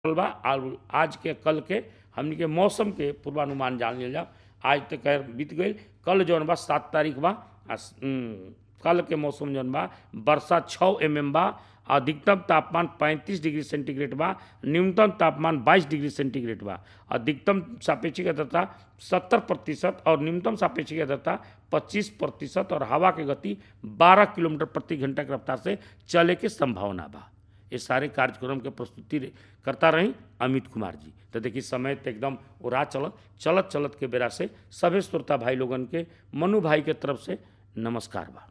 रहल बा और आज के कल के हमनी के मौसम के पूर्वानुमान जान लिया जाओ आज तक खैर बीत गई कल जौन बा सात तारीख बा आ स- उम, कल के मौसम जौन बा वर्षा छः एम एम बा अधिकतम तापमान 35 डिग्री सेंटीग्रेड बा न्यूनतम तापमान 22 डिग्री सेंटीग्रेड बा अधिकतम सापेक्षिक आर्द्रता 70 प्रतिशत और न्यूनतम सापेक्षिक आर्द्रता 25 प्रतिशत और हवा की गति 12 किलोमीटर प्रति घंटा की रफ्तार से चले के संभावना बा ये सारे कार्यक्रम के प्रस्तुति रे- करता रही अमित कुमार जी तो देखिए समय तो एकदम उड़ा चलत चलत चलत के बेरा से सभी श्रोता भाई लोगन के मनु भाई के तरफ से नमस्कार बा